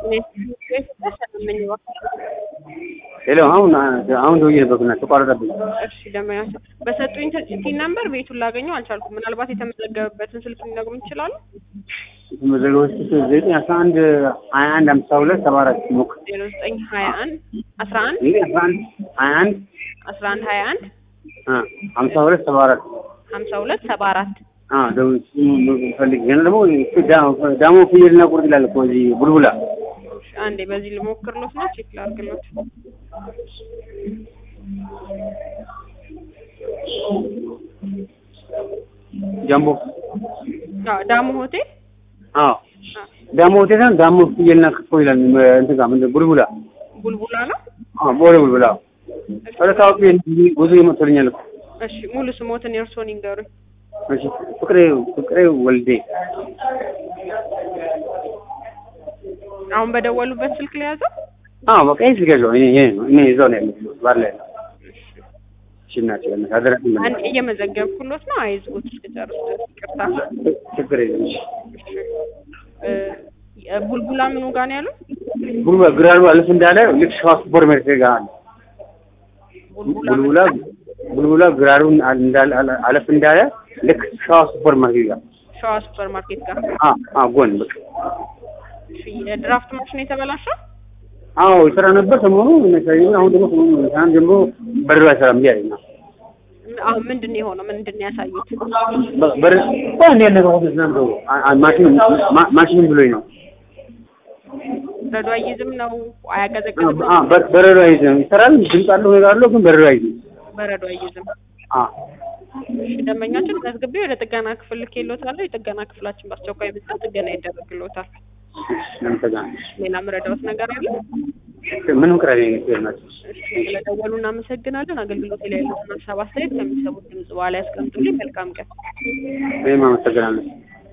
ሄሎ አሁን አሁን ደውዬ ነበርኩና ተቋረጠብኝ። እሺ ደመኛቸው በሰጡኝ ቲን ነምበር ቤቱን ላገኘው አልቻልኩም። ምናልባት የተመዘገበበትን ስልክ ሊነግሩኝ ይችላሉ? የተመዘገበች ዘጠኝ አስራ አንድ ሀያ አንድ አምሳ ሁለት ሰባ አራት ሞክር ዜሮ ዘጠኝ ሀያ አንድ አስራ አንድ ይህ አስራ አንድ ሀያ አንድ አስራ አንድ ሀያ አንድ ሀምሳ ሁለት ሰባ አራት ሀምሳ ሁለት ሰባ አራት ደውል ፈልግ ገና ደግሞ ዳሞ ፍየልና ቁርጥ ይላል እኮ እዚህ ቡልቡላ አንዴ በዚህ ልሞክርሎት ነው ቼክ ላድርግሎት። ጃምቦ አዎ ዳሞ ሆቴል አዎ ዳሞ ሆቴል ሳይሆን ዳሞ ፍየልና ክትፎ ይላል እንትን ጋር ምንድን ቡልቡላ ቡልቡላ ነው። አዎ ቦሌ ቡልቡላ ወደ ታዋቂ ብዙ ይመጡልኛል እኮ እሺ ሙሉ ስሞትን የእርስዎን ይንገሩኝ። እሺ ፍቅሬ ፍቅሬ ወልዴ አሁን በደወሉበት ስልክ ላይ ያዘው። አዎ በቃ ይሄ ስልክ ያለው እኔ ይሄ ነው እኔ እዛው ነው ያለሁት ባር ላይ ነው። እሺ እናቴ በእናትህ አደራ አንድ እየመዘገብኩሎት ነው። አይዝጉት እስክጨርስ ድረስ ይቅርታ። ችግር የለም እሺ እ ቡልቡላ ምኑ ጋር ነው ያሉት? ቡልቡላ ግራሩ አለፍ እንዳለ ልክ ሸዋ ሱፐር ማርኬት ጋር አለ ቡልቡላ ቡልቡላ ቡልቡላ ግራሩን እንዳለ አለፍ እንዳለ ልክ ሸዋ ሱፐር ማርኬት ጋር ሸዋ ሱፐር ማርኬት ጋር። አ አ ጎን በቃ እሺ የድራፍት ማሽን የተበላሸው አዎ ይሰራ ነበር ሰሞኑ አሁን ደግሞ ሰሞኑ ሳን ጀምሮ በረዶ አይሰራም ብዬ አለኝ አሁን ምንድን ነው የሆነው? ምንድን ነው ያሳዩት? በር እንዴ ነገር ሆነ ነው ማሽን ማሽን ብሎኝ ነው በረዶ አይይዝም ነው አያቀዘቅዝም? አ በረዶ አይዝም ይሰራል ድምፅ አለው ነገር አለው ግን በረዶ አይዝም በረዶ አይይዝም። አ እሺ ደንበኛችን መዝግቤ ወደ ጥገና ክፍል ልኬልዎታለሁ። የጥገና ክፍላችን በአስቸኳይ ብቻ ጥገና ይደረግልዎታል። ሌላ ምረዳዎት ነገር አለ? ምንም ቅራኔ ናቸው። ስለደወሉ እናመሰግናለን። አገልግሎት ላይ ያሉትን ሀሳብ አስተያየት ከሚሰሙት ድምጽ በኋላ ያስቀምጡልኝ። መልካም ቀን። እኔም አመሰግናለሁ።